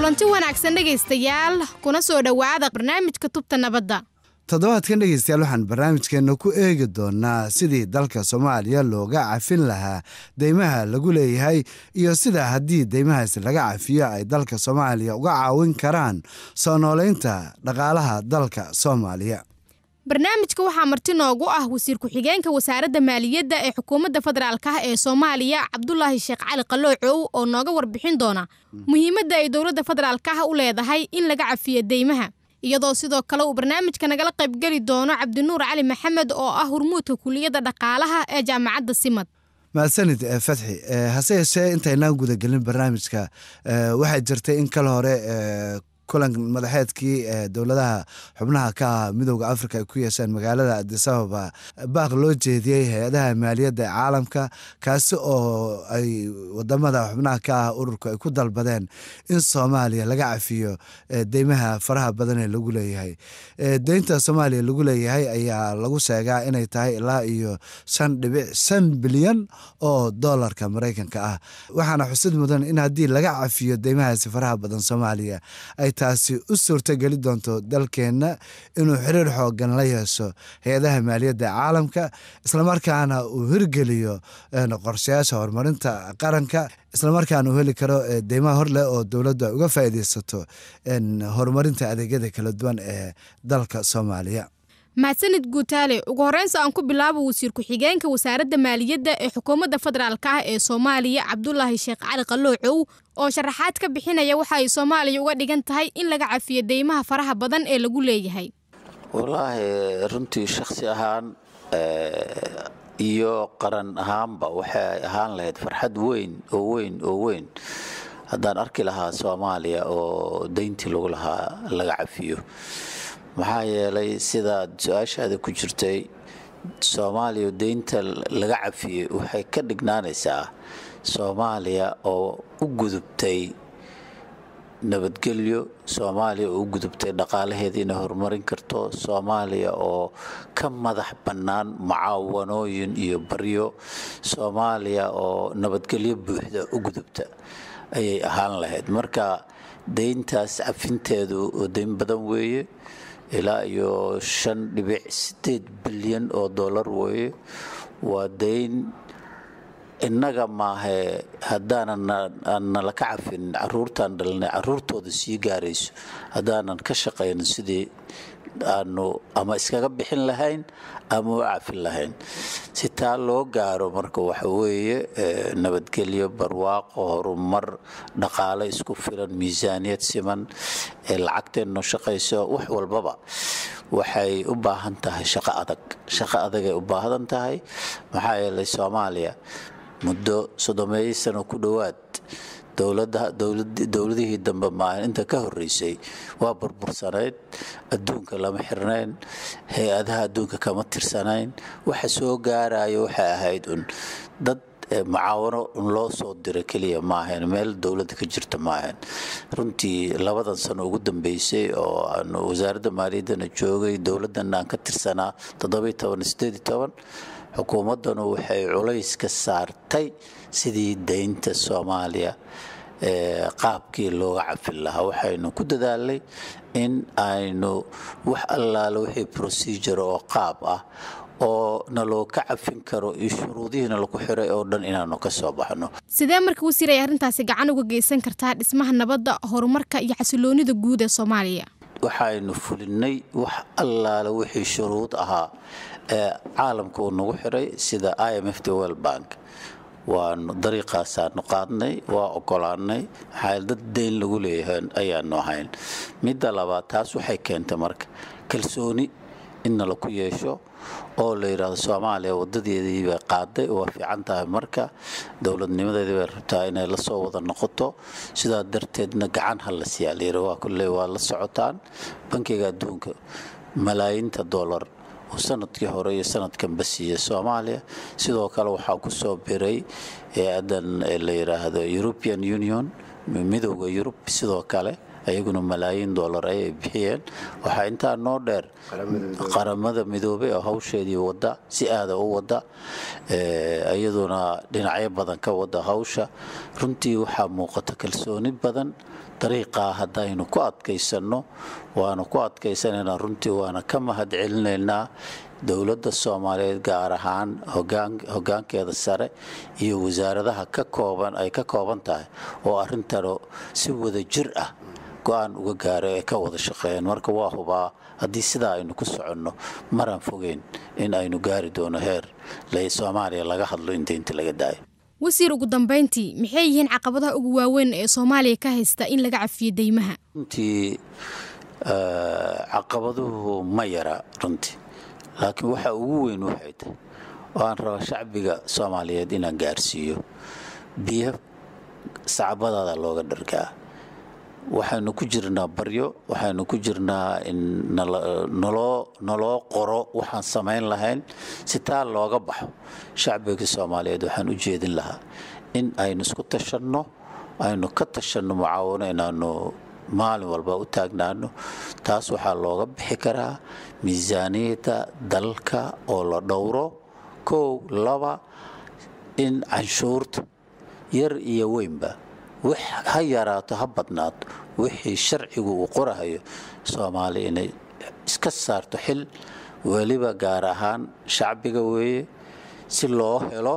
kulanti wanaagsan dhegaystayaal kuna soo dhowaada barnaamijka tubta nabadda toddobaadkan dhegeystayaal waxaan barnaamijkeenna ku eegi doonaa sidii dalka soomaaliya looga cafin lahaa deymaha lagu leeyahay iyo sida haddii deymahaasi laga cafiyo ay dalka soomaaliya uga caawin karaan soo nooleynta dhaqaalaha dalka soomaaliya barnaamijka waxaa marti noogu ah wasiir ku-xigeenka wasaaradda maaliyadda ee xukuumadda federaalk ah ee soomaaliya cabdulaahi sheekh cali qaloocow oo nooga warbixin doona muhiimadda ay dowladda federaalk ah u leedahay in laga cafiyo deymaha iyadoo sidoo kale uu barnaamijka nagala qaybgeli doono cabdinuur cali maxamed oo ah hurmuudka kuliyadda dhaqaalaha ee jaamacadda simad mahadsanid fatxi hase yeeshee intaynaan gudagelin barnaamijka waxaa jirtay in kale hore kulan madaxeedkii dowladaha xubnaha ka ah midooda africa ay ku yeesheen magaalada adisababa baaq loo jeediyey hay-adaha maaliyadda ee caalamka kaasi oo ay wadamada xubnaha ka ah ururku ay ku dalbadeen in soomaaliya laga cafiyo deymaha faraha badan ee lagu leeyahay deynta soomaaliya lagu leeyahay ayaa lagu sheegaa inay tahay ilaa iyo shan dhibic shan bilyan oo dolarka maraykanka ah waxaana xusid mudan in haddii laga cafiyo deymahaasi faraha badan soomaaliya ay taasi u suurtogeli doonto dalkeenna inuu xiriir xoogan la yeesho hay-adaha maaliyadda caalamka islamarkaana uu hirgeliyo qorshayaasha horumarinta qaranka islamarkaana uu heli karo deymaha horleh oo dowladdu ay uga faa'iideysato horumarinta adeegyada kala duwan ee dalka soomaaliya mahadsanid guutaale ugu horreynsa aan ku bilaabo wasiir ku-xigeenka wasaaradda maaliyadda ee xukuumadda federaalk ah ee soomaaliya cabdulaahi sheekh cali qaloocow oo sharaxaad ka bixinaya waxa ay soomaaliya uga dhigan tahay in laga cafiyo deymaha faraha badan ee lagu leeyahay wallaahi runtii shakhsi ahaan iyo qaran ahaanba waxay ahaan lahayd farxad weyn oo weyn oo weyn haddaan arki lahaa soomaaliya oo deyntii lagu lahaa laga cafiyo maxaa yeelay sidaad su-aashaada ku jirtay soomaaliya deynta laga cafiyey waxay ka dhignaanaysaa soomaaliya oo u gudubtay nabadgelyo soomaaliya oo u gudubtay dhaqaalaheeda inay horumarin karto soomaaliya oo ka madax bannaan mucaawanooyin iyo baryo soomaaliya oo nabadgelyo buuxda u gudubta ayay ahaan lahayd marka deyntaas cafinteedu oo deyn badan weeye ilaa iyo shan dhibic sideed bilyan oo dollar weeye waa deyn innaga maahe haddaanan nala ka cafin caruurtaan dhalnay caruurtooda sii gaarayso haddaanan ka shaqaynin sidii aanu ama iskaga bixin lahayn ama u cafin lahayn si taa loo gaaro marka waxa weeye nabadgelyo barwaaqo horumar dhaqaale isku filan miisaaniyad siman ee lacagteenno shaqayso wax walbaba waxay u baahan tahay shaqo adag shaqo adagay u baahdan tahay maxaa yeelay soomaaliya muddo soddomeeyo sano ku dhowaad dowladihii dambe maahan inta ka horeysay waa burbursanayd adduunka lama xirnayn hay-adaha adduunka kama tirsanayn waxa soo gaarayo waxay ahayd un dad mucaawano loo soo diro keliya maahayn meel dowladda ka jirta maahayn runtii labadan sano ugu dambeysay oo aan wasaaradda maaliyaddana joogay dowladdan aan ka tirsanaa xukuumaddanu waxay culays ka saartay sidii deynta soomaaliya qaabkii looga cafin lahaa waxaynu ku dadaalnay in aynu wax allaale wixii procedure oo qaab ah oo naloo ka cafin karo iyo shuruudihiina lagu xiray oo dhan inaanu ka soo baxno sidee marka wasiir ay arrintaasi gacan uga geysan kartaa dhismaha nabadda horumarka iyo xasiloonida guud ee soomaaliya waxaynu fulinnay wax allaale wixii shuruud ahaa ee caalamka uu nagu xiray sida i m f the world bank waanu dariiqaasaanu qaadnay waa ogolaanay maxaa dad deyn lagu leeyahay ayaanu ahayn midda labaad taas waxay keentay marka kalsooni in nala ku yeesho oo la yidhaahdo soomaaliya wadadeedii bay qaaday waa fiican tahay marka dowladnimadeedii bay rabtaa inay la soo wada noqoto sidaa darteedna gacan ha la siiyaa layidhi waa kulley waa la socotaan bankiga adduunka malaayiinta dollar oo sanadkii hore iyo sanadkanba siiyey soomaaliya sidoo kale waxaa ku soo biray hay-adan la yidhaahdo european union midowda yurub sidoo kale ayaguna malaayiin dollar ayay bixiyeen waxaa intaa noo dheer qaramada midoobay oo hawsheedii wada si aada u wada iyaduna dhinacyo badan ka wada hawsha runtii waxaa muuqata kalsooni badan dariiqaa haddaynu ku adkaysanno waanu ku adkaysanaynaa runtii waana ka mahad celinaynaa dowladda soomaaliyeed gaar ahaan hogaankeeda sare iyo wasaaradaha ka kooban ay ka kooban tahay oo arrintano si wada jir ah go-aan uga gaaray ay ka wada shaqeeyeen marka waa hubaa haddii sidaa aynu ku soconno maraan fogeyn in aynu gaari doono heer soomaaliya laga hadlo in deynta laga daayo wasiir ugu dambayntii maxay yihiin caqabadaha ugu waaweyn ee soomaaliya ka haysta in laga cafiyo deymaha runtii caqabaduhu ma yara runtii laakiin waxa ugu weyn waxay tahay oo aan raba shacbiga soomaaliyeed inaan gaarsiiyo biyo sacbadaada looga dhargaa waxaynu ku jirnaa baryo waxaynu ku jirnaa in naloo qoro waxaan samayn lahayn si taa looga baxo shacbiga soomaaliyeed waxaan u jeedin lahaa in aynu isku tashanno aynu ka tashanno mucaawano inaanu maalin walba u taagnaano taas waxaa looga bixi karaa miisaaniyadda dalka oo la dhowro kow laba in canshuurta yar iyo weynba wax ha yaraato ha badnaato wixii sharcigu uu qorahayo soomaali inay iska saarto xil weliba gaar ahaan shacbiga weeye si loo helo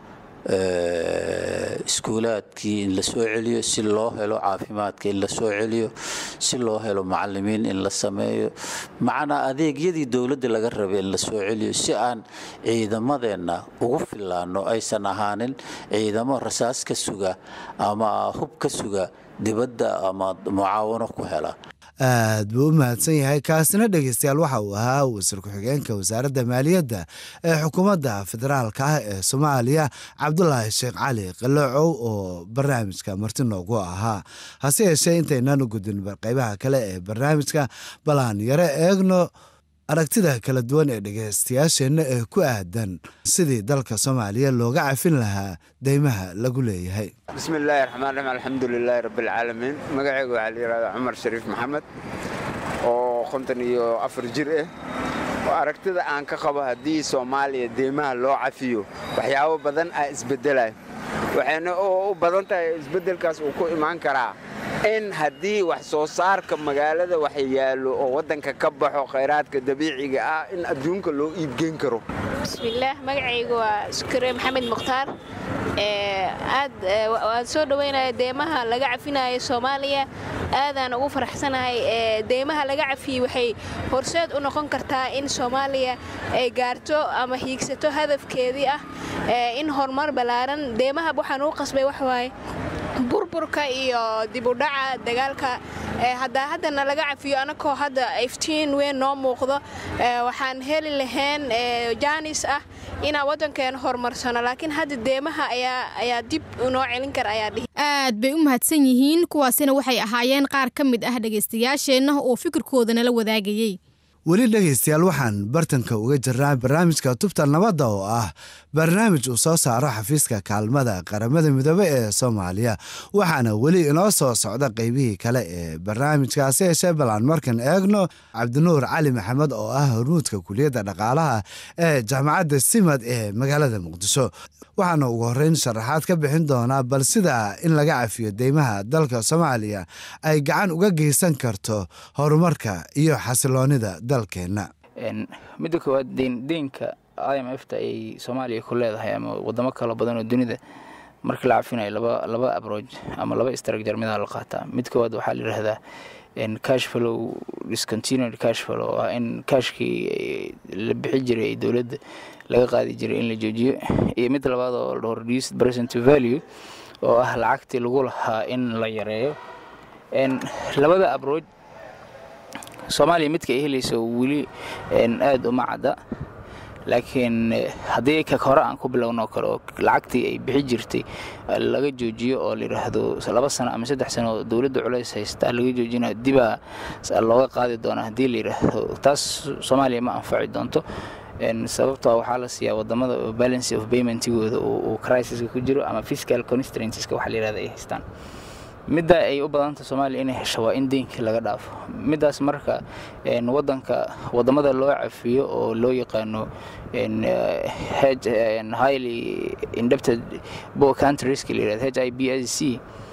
iskuulaadkii in la soo celiyo si loo helo caafimaadka in la soo celiyo si loo helo macalimiin in la sameeyo macnaa adeegyadii dowladda laga rabay in la soo celiyo si aan ciidamadeenna ugu fillaanno aysan ahaanin ciidamo rasaas ka suga ama hub ka suga dibadda ama mucaawano ku hela aad buu u mahadsan yahay kaasina dhegeystayaal waxa uu ahaa wasiir ku-xigeenka wasaaradda maaliyadda ee xukuumadda federaalka ah ee soomaaliya cabdulaahi sheekh cali qaloocow oo barnaamijka marti noogu ahaa hase yeeshee intaynaan u gudin qaybaha kale ee barnaamijka balaan yaro eegno aragtida kala duwan ee dhegeystayaasheenna ee ku aadan sidii dalka soomaaliya looga cafin lahaa deymaha lagu leeyahay bismillaahi raxmaan raxiim alxamdulilaahi rabbilcaalamiin magacayga waxaa la yidhahdaa cumar shariif maxamed oo konton iyo afar jir ah oo aragtida aan ka qabo haddii soomaaliya deymaha loo cafiyo waxyaabo badan aa isbedelaya waxayna u badan tahay isbeddelkaas uu ku imaan karaa in haddii wax soo saarka magaalada wax yaallo oo waddanka ka baxo khayraadka dabiiciga ah in adduunka loo iibgeyn karo bismillaah magacayga waa sukure maxamed mukhtaar aad waan soo dhoweynaya deemaha laga cafinayo soomaaliya aadaan ugu faraxsanahay deemaha laga cafiyey waxay horseed u noqon kartaa in soomaaliya ay gaarto ama hiigsato hadafkeedii ah in horumar ballaaran deemaha waxaan uu qasbay waxwaaye burburka iyo dibudhaca dagaalka haddaa haddana laga cafiyo anakoo hadda iftiin weyn noo muuqdo waxaan heli lahayn jaanis ah inaan waddankeena horumarsano laakiin hadda deemaha ayaa dib noo celin kara ayaa dhihi aad bay u mahadsan yihiin kuwaasina waxay ahaayeen qaar ka mid ah dhegaystayaasheenna oo fikirkooda nala wadaagayey weli dhegaystayaal waxaan bartanka uga jirnaa barnaamijka tubta nabadda oo ah barnaamij uu soo saaro xafiiska kaalmada qaramada midoobe ee soomaaliya waxaana weli inoo soo socda qeybihii kale ee barnaamijkaasi yeeshee balaan markan eegno cabdinuur cali maxamed oo ah hormuudka kuliyadda dhaqaalaha ee jaamacadda simad ee magaalada muqdisho waxaana ugu horreyn sharaxaad ka bixin doonaa bal sida in laga cafiyo deymaha dalka soomaaliya ay gacan uga geysan karto horumarka iyo xasiloonida dalkeenna midda koowaad deynka i m f ta ay soomaaliya ku leedahay ama wadamo kalo badan oo dunida marka la cafinayo laba abroj ama laba istragjar midaa la qaataa mid koowaad waxaa la yidhaahdaa cash flow discontinued cash flow oo ah in kaashkii la bixi jiray dowladda laga qaadi jiray in la joojiyo iyo mid labaad oo la dhaho reduced present value oo ah lacagtii lagu lahaa in la yareeyo labada abroj soomaaliya midka ay helayso weli aada uma cadda laakiin haddii ka hore aan ku bilowno kale oo lacagtii ay bixi jirtay laga joojiyo oo layidhaahdo laba sano ama saddex sano oo dowladda culays haystaa laga joojina dibaa looga qaadi doonaa haddii layidhaahdo taas soomaaliya ma anfaci doonto sababtoo waxaa la siiyaa wadamada balance of paymentigooda uu crisiska ku jiro ama fiscal constranceska waxa layidhahda ay haystaan midda ay u badanta soomaaliya inay hesho waa in deynkii laga dhaafo middaas marka wadanka wadamada loo cafiyo oo loo yaqaano highly indebted bo countrieska la yirahdo h i b s c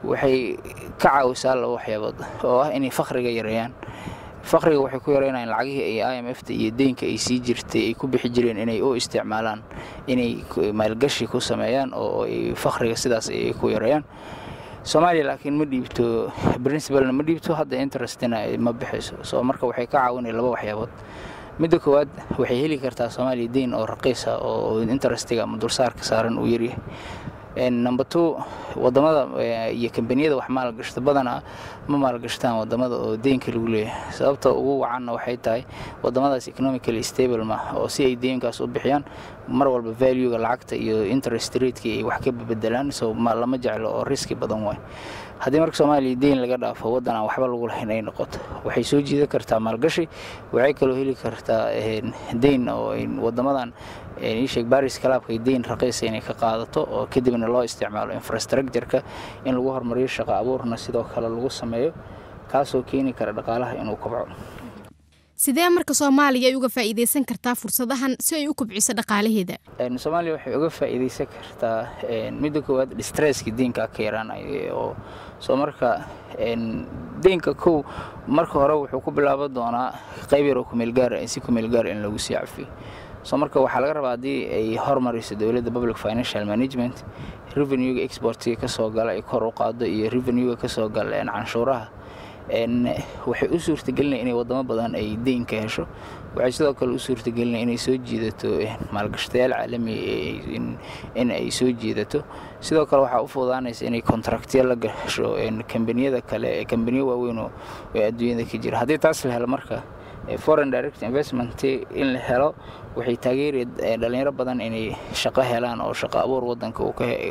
waxay ka caawisaa laba waxyaabood oo ah inay fakhriga yareeyaan fakhriga waxay ku yareynayaan lacagihii ay i m f ta iyo deynka ay sii jirtay ay ku bixi jireen inay u isticmaalaan inay maalgashi ku sameeyaan oo ay fakhriga sidaas ay ku yareeyaan soomaaliya laakiin ma dhiibto princibalna ma dhiibto hadda interestina ma bixayso soo marka waxay ka caawinaya laba waxyaabood midda koowaad waxay heli kartaa soomaaliya deyn oo raqiisa oo interestiga ama dulsaarka saaran uu yaryahay number two wadamada iyo kambaniyada wax maalgashta badanaa ma maalgashtaan wadamada oo deynka lagu leeyahay sababta ugu wacanna waxay tahay wadamadaas economically stable ma oo si ay deynkaas u bixiyaan mar walba valuega lacagta iyo interest rateki ay wax ka bedelaan so lama jeclo oo riski badan waay haddii marka soomaaliya deyn laga dhaafo waddan aan waxba lagu lahayn ay noqoto waxay soo jiidan kartaa maalgashi waxay kaloo heli kartaa deyn oo wadamadan iisheeg baris kalaabka deyn raqiisa inay ka qaadato oo kadibna loo isticmaalo infrastructureka in lagu horumariyo shaqo abuurna sidoo kale lagu sameeyo kaasoo keeni kara dhaqaalaha inuu kobco sidee marka soomaaliya ay uga faa'iidaysan kartaa fursadahan si ay u kobciso dhaqaalaheeda soomaaliya waxay uga faa'iidaysan kartaa midda koowaad distresski deynka ka yaraanaya oo soo marka deynka kow marka hore wuxuu ku bilaaban doonaa qayb yar oo kumeelgaara si kumeelgaara in lagu sii cafiyo soo marka waxaa laga rabaa haddii ay hormariso dowladda public financial management revenuega exportiga ka soo gala ay kor u qaado iyo revenuega ka soo gala canshuuraha waxay u suurtagelinaya inay wadamo badan ay deyn ka hesho waxay sidoo kale u suurtagelinaya inay soo jiidato maalgashatayaal caalami in ay soo jiidato sidoo kale waxaa u fududaanaysa inay kontraktiya la gasho kambaniyada kale kambaniyo waaweyn oo adduunyada ka jira haddii taas la helo marka foreign direct investment in la helo waxay taageeri dhalinyaro badan inay shaqo helaan oo shaqo abuur wadanka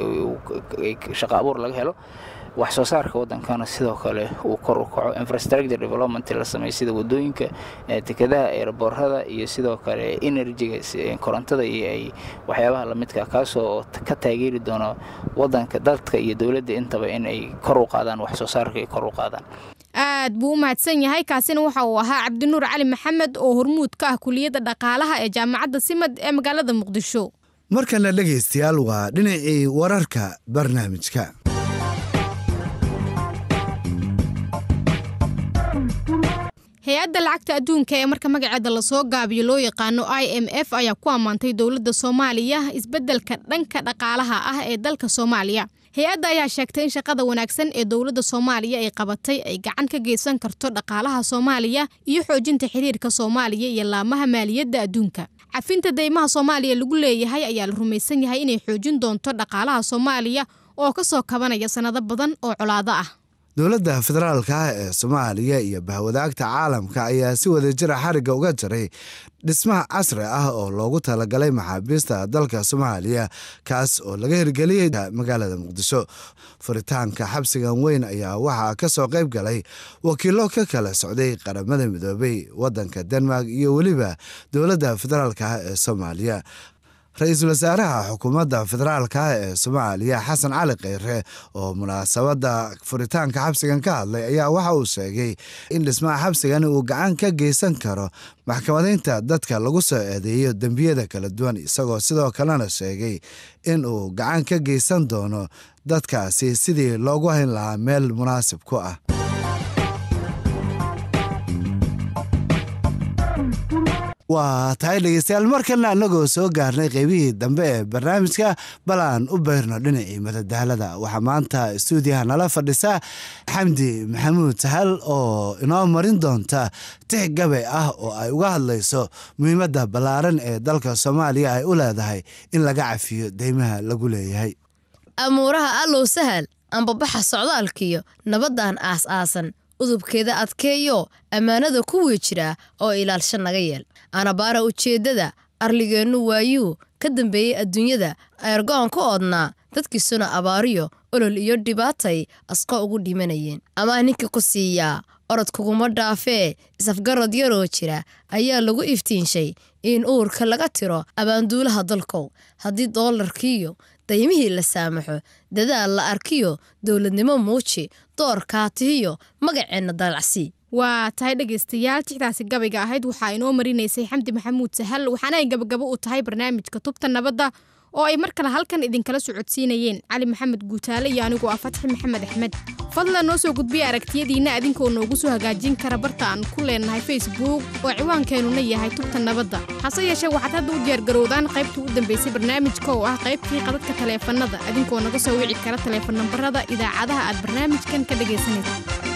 shaqo abuur laga helo wax soo saarka wadankana sidoo kale uu kor u kaco infrastructure development la sameeyo sida wadooyinka tekadaha eeraboorada iyo sidoo kale enerjiga korontada iyo ay waxyaabaha lamidka kaasoo ka taageeri doono wadanka dadka iyo dowladda intaba in ay kor u qaadaan wax soo saarka ay kor u qaadaan aad buu u mahadsan yahay kaasina waxa uu ahaa cabdinuur cali maxamed oo hormuud ka ah kuliyadda dhaqaalaha ee jaamacadda simad ee magaalada muqdisho markana dhegaystayaal waa dhinacii wararka barnaamijka hay-adda lacagta adduunka ee marka magaceeda lasoo gaabiyo loo yaqaano i m f ayaa ku ammaantay dowladda soomaaliya isbeddelka dhanka dhaqaalaha ah ee dalka soomaaliya hay-adda ayaa sheegtay in shaqada wanaagsan ee dowladda soomaaliya ay qabatay ay gacan ka geysan karto dhaqaalaha soomaaliya iyo xoojinta xiriirka soomaaliya iyo laamaha maaliyadda adduunka cafinta deymaha soomaaliya lagu leeyahay ayaa la rumaysan yahay inay xoojin doonto dhaqaalaha soomaaliya oo ka soo kabanaya sannado badan oo colaado ah dowladda federaalka ah ee soomaaliya iyo bahwadaagta caalamka ayaa si wadajira xarigga uga jaray dhismaha casri ah oo loogu talagalay maxaabiista dalka soomaaliya kaas oo laga hirgeliyey magaalada muqdisho furitaanka xabsigan weyn ayaa waxaa ka soo qayb galay wakiilo ka kala socday qaramada midoobay wadanka denmark iyo weliba dowladda federaalka ah ee soomaaliya ra-iisul wasaaraha xukuumadda federaalka ah ee soomaaliya xasan cali kheyre oo munaasabadda furitaanka xabsigan ka hadlay ayaa waxa uu sheegay in dhismaha xabsigani uu gacan ka geysan karo maxkamadaynta dadka lagu soo eedeeyo dembiyada kala duwan isagoo sidoo kalena sheegay in uu gacan ka geysan doono dadkaasi sidii loogu hayn lahaa meel munaasib ku ah waa tahay dhegeystayaal markalna annagoo soo gaarnay qeybihii dambe ee barnaamijka bal aan u beyrno dhinacii madadaalada waxaa maanta stuudiyaha nala fadhisa xamdi maxamuud sahal oo inoo marin doonta tix gabay ah oo ay uga hadlayso muhiimadda ballaaran ee dalka soomaaliya ay u leedahay in laga cafiyo deymaha lagu leeyahay amuuraha allow sahal ambabaxa socdaalkiyo nabaddan aas-aasan udubkeeda adkeeyo ammaanada kuwii jira oo ilaalsha naga yeel anabaara ujeeddada arligeennu waayuu ka dambeeyey adduunyada eergo'on ka oodnaa dadkiisuna abaariyo olol iyo dhibaatay asqo ugu dhimanayeen amaa ninka ku siiyaa orod kuguma dhaafee isafgarad yaroo jira ayaa lagu iftiinshay in uurka laga tiro abaanduulaha dalkow haddii doolarkiiyo daymihii la saamaxo dadaal la arkiyo dowladnimo muuji doorkaatihiyo magaceenna daalacsi waa tahay dhegaystayaal tixdaasi gabayga ahayd waxaa inoo marinaysay xamdi maxamuud sahal waxaana ay gabagabo u tahay barnaamijka tubta nabadda oo ay mar kale halkan idinkala socodsiinayeen cali maxamed guutaale iyo anigu ah fatxi maxamed axmed fadlan noo soo gudbiya aragtiyadiinna adinkoo noogu soo hagaajin kara barta aan ku leenahay facebook oo ciwaankeenuna yahay tubta nabadda hase yeeshee waxaad hadda u diyaargarowdaan qaybtii u dambaysay barnaamijka oo ah qaybtii qadadka taleefannada adinkoo naga soo wici kara taleefan nambarada idaacadaha aad barnaamijkan ka dhegaysanaysa